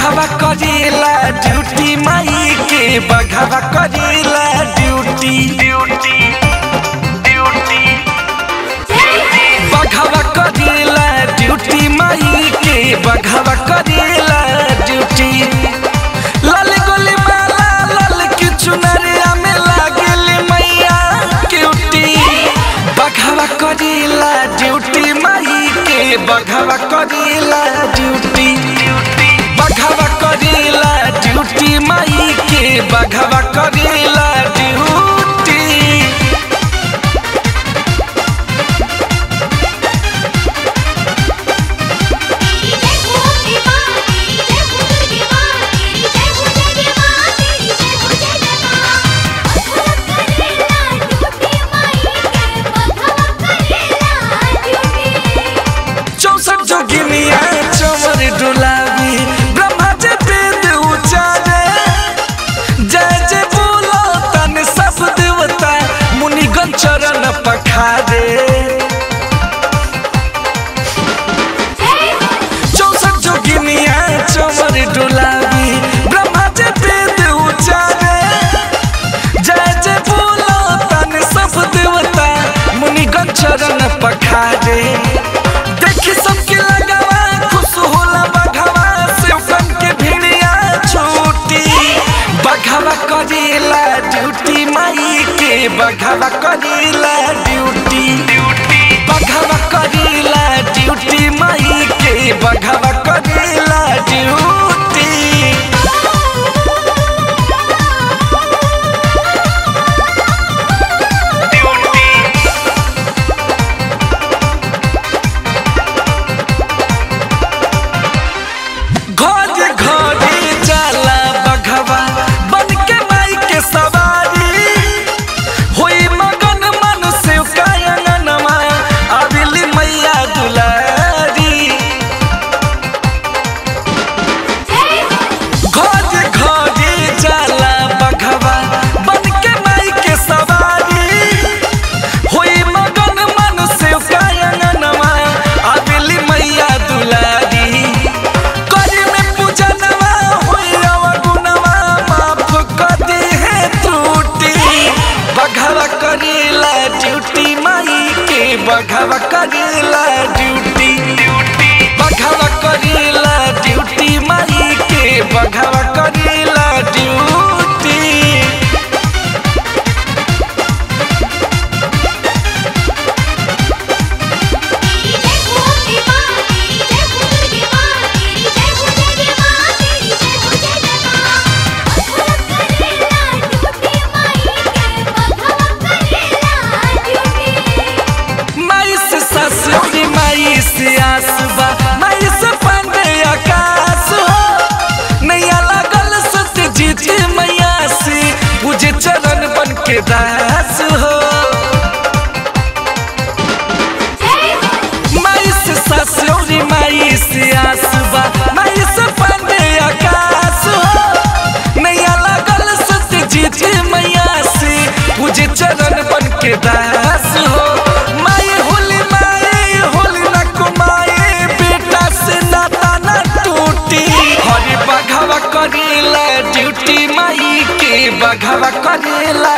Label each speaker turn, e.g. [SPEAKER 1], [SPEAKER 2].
[SPEAKER 1] बघावा करेला ड्यूटी माई के बघावा करेला ड्यूटी ड्यूटी ड्यूटी बघावा करेला ड्यूटी माई के बघावा करेला ड्यूटी लाल गोली माला लाल की चुनरिया में लागल मैया क्यूटी बघावा करेला ड्यूटी माई के बघावा करेला ड्यूटी बघावा करेला ड्यूटी माई के बघावा करेला ड्यूटी
[SPEAKER 2] तेरी जय भूमि मां तेरी जय भूमि मां तेरी जय भूमि मां तेरी जय भूमि मां करेला ड्यूटी माई के बघवा करेला ड्यूटी
[SPEAKER 1] चौसठ जोगिनिया चवर डुलावी ब्रह्मा जी वेद उचारे जय जय बोलो तन सब देवता मुनिगण चरण पखारे चौसठ जोगिनिया चवर डुलावी ब्रह्मा जी वेद उचारे जय जय बोलो तन सब देवता मुनिगण चरण पखारे देखी सबके लगावा खुश होला बघावा सेवकन के भिड़िया छूटी बघावा करेला ड्यूटी माई के बघावा करेला ड्यूटी बघावा करेला ड्यूटी माई के बघावा करेला ड्यूटी घोज घोजी जाला बघवा बन के माई के सवारी होई मगन मन से कायनमा आविली मैया दुलारी घोज घोजी जाला बघवा बन के माई के सवारी होई मगन मन से कायनमा आविली मैया दुलारी करी में पूजनवा होई अवगुणवा माफ कर दे है त्रुटि बघावा करेला ड्यूटी माई के बघावा करेला ड्यूटी बघावा करेला ड्यूटी माई के बघावा करेला ड्यूटी
[SPEAKER 2] तेरी जय भूमि मां तेरी जय भूमि मां तेरी जय भूमि मां तेरी जय भूमि मां करेला ड्यूटी माई के बघवा करेला ड्यूटी
[SPEAKER 1] माई से ससुरी माई से आसबा माई से पांडे आकाश हो नैया लागल सत्य जीत मैया से पूजे चरण बन के दास हो माई से ससुरी माई से आसबा माई से पांडे आकाश हो नैया लागल सत्य जीत मैया से पूजे चरण बन के दास हो माई होली माई होली न कुमाई बेटा से नाता न टूटी हरी बघावा करेला ड्यूटी माई के बघावा करेला